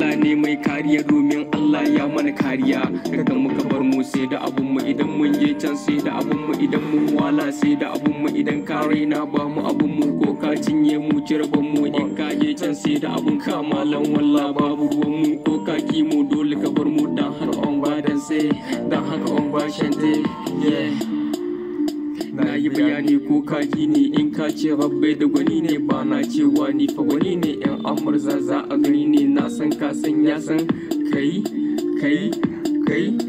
Allah ne mai kariya domin Allah ya mana kariya kada muka bar mu sai da abun mu idan mun je can sai da abun mu idan mun wala sai da abun mu idan ka raina ba mu abun mu ko ka cinye mu cirban mu in ka je can sai da abun ka malam walla babu ruwan mu ko ka ki mu dole ka bar mu dan har on ba dan sai dan haka on ba shante yeah na yi bayani ko kaji ne in ka ce rabbai da gwani ne ba na cewa ni fa wani ne yan amurza za a gani ne na san ka san ya san kai kai kai